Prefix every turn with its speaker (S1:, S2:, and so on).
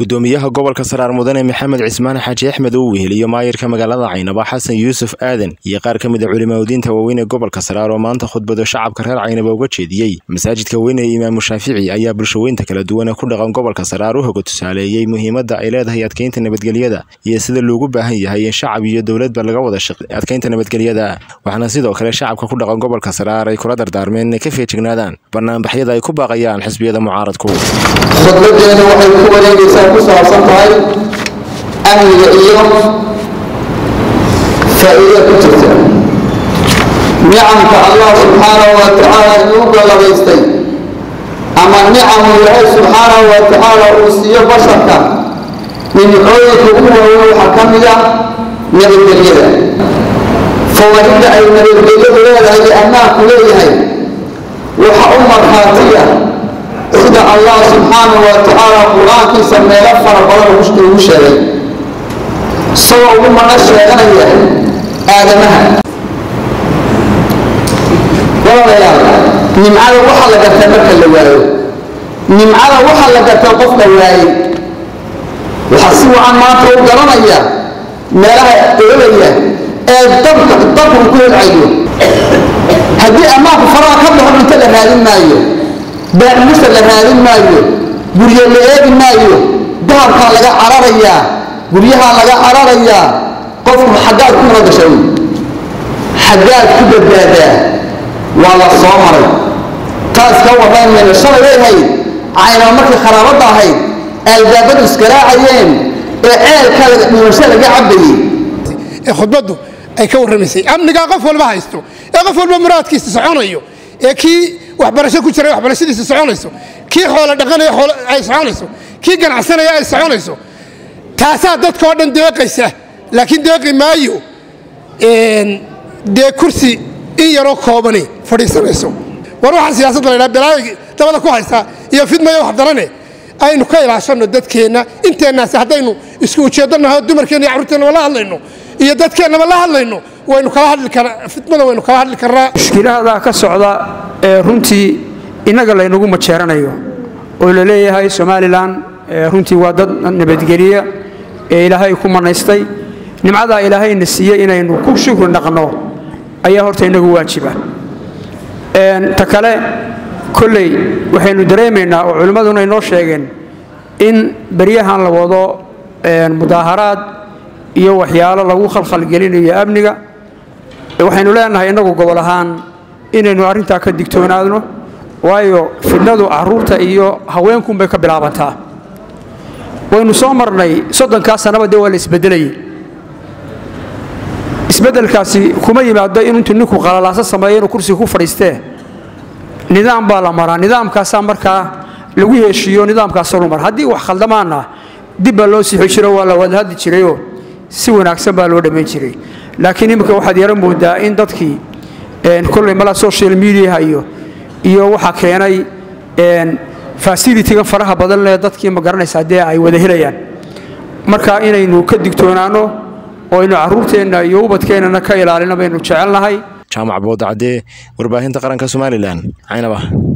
S1: gudoomiyaha gobolka saraar mudane maxamed cismaan xaaji axmed uu weheliyo maayirka magaalada caynaba xasan yuusuf aadan iyo qaar ka mid a culimaudiinta waaweyn ee gobolka saraar oo maanta khudbado shacabka reer caynaba uga jeediyey masaajidka weyn ee imaamu shaafici ayaa bulshaweynta kala duwan ee ku dhaqan gobolka saraar u hoga tusaaleeyey muhiimadda ay leedahay adkeynta nabadgelyada iyo sida loogu baahan yahay in shacab iyo dowladba laga wada shaqe adkeynta nabadgelyada waxaana sidoo kale shacabka ku dhaqan gobolka saraar ay kula dardaarmeen inay ka feejignaadaan banaanbaxyada ay ku baaqayaan xisbiyada mucaaradku
S2: khudbadeenu waxay ku wareegaysaa ku saabsan tahay amniga iyo faa'iida ku jirta nicamka allah subxaanahu wa tacaala inuu galladaystay ama nicamu ilaahay subxaanahu wa tacaala uu siiyo basharka nimcooyinka ugu waaweyn waxaa ka mid ah nabadgelyada fawaa'idda ay nabadgelyadu leedahay iyo ammaanku leeyahay waxa u markhaatiya sida allah subxaanahu wa tacaala qur-aankiisa meelo fara badan ugu sheegay isagoo ugu mana sheeganaya aadamaha walaalayaal nimcada waxaa la gartaa marka la waayo nimcada waxaa la gartaa qofka waayey waxaa si wacan maanta u garanaya meelaha ololaya ee dabka dabku ku holcayo haddii ammaanku faraha ka baxo cunto la raadin maayo baacimusa la raadin maayo guryo la eegi maayo dahabkaa laga cararayaa guryahaa laga cararayaa qofku xaggaad ku nabadgasha wey xaggaad ku badbaadaa waa la soo maray taas ka warrayn mayno shalay way ahayd caynaba markii kharaabadda ahayd albaabadu iskaraacayeen ee ceelka dhimasho laga cabayey
S3: ee khudbaddu ay ka warramaysay amnigaa qof walba haysto ee qof walba muraadkiisa soconayo ee kii waxbarasho ku jiray waxbarashadiisa soconayso kii xoolo dhaqanaya ay soconayso kii ganacsanaya ay soconayso taasaa dadkao dhan deeqaysa laakiin deeqi maayo dee kursi in yaroo koobani fadhiisanayso war waxaa siyaasadda la ydhaha balaayo dabada ku haysaa iyo fidmayo waxdarane aynu ka ilaashanno dadkeenna inteennaasi haddaynu isku ujeeddanaho dumarkeenna iyo carruurteenna la hadlayno iyo dadkeennaba la hadlayno waynu kala hadli karaa fidmada waynu kala hadli karnaa
S4: mushkilahadaa ka socda ee runtii innaga laynagu majeeranayo oo la leeyahay somalilan runtii waa dad nabadgeliya ee ilaahay ku manaystay nimcadaa ilaahayna siiyey inaynu ku shukri dhaqno ayaa horta inagu waajiba ta kale kolley waxaynu dareemaynaa oo culimmaduna inoo sheegeen in beryahan la wado mudaaharaad iyo waxyaalo lagu khalkhalgelinayo amniga waxaynu leenahay innagu gobol ahaan inaynu arrintaa ka digtoonaadno waayo fidnadu carruurta iyo haweenkunbay ka bilaabantaa waynu soo marnay soddonkaa sannaba dee waa la isbeddelayay isbeddelkaasi kuma yimaado in intuu ninku qalalaaso sameeyo inuu kursiga ku fadhiistee nidaam baa la maraa nidaamkaasaa markaa lagu heshiiyo nidaamkaasoo lu mara haddii wax khaldamaana dib baa loo siixi jiro waa la wadahadli jirayoo si wanaagsan baa loo dhammayn jiray laakiin imminka waxaad yaro moodaa in dadkii kolley mala social mediaha iyo iyo waxaa keenay fasilitigan faraha badan lee dadkii ma garanaysaa dee ay wada helayaan marka inaynu ka digtoonaanno oo aynu carruurteenna iyo ubadkeennana ka ilaalino baynu jecelnahay
S1: jaamac boodacdee warbaahinta qaranka somalilan caynaba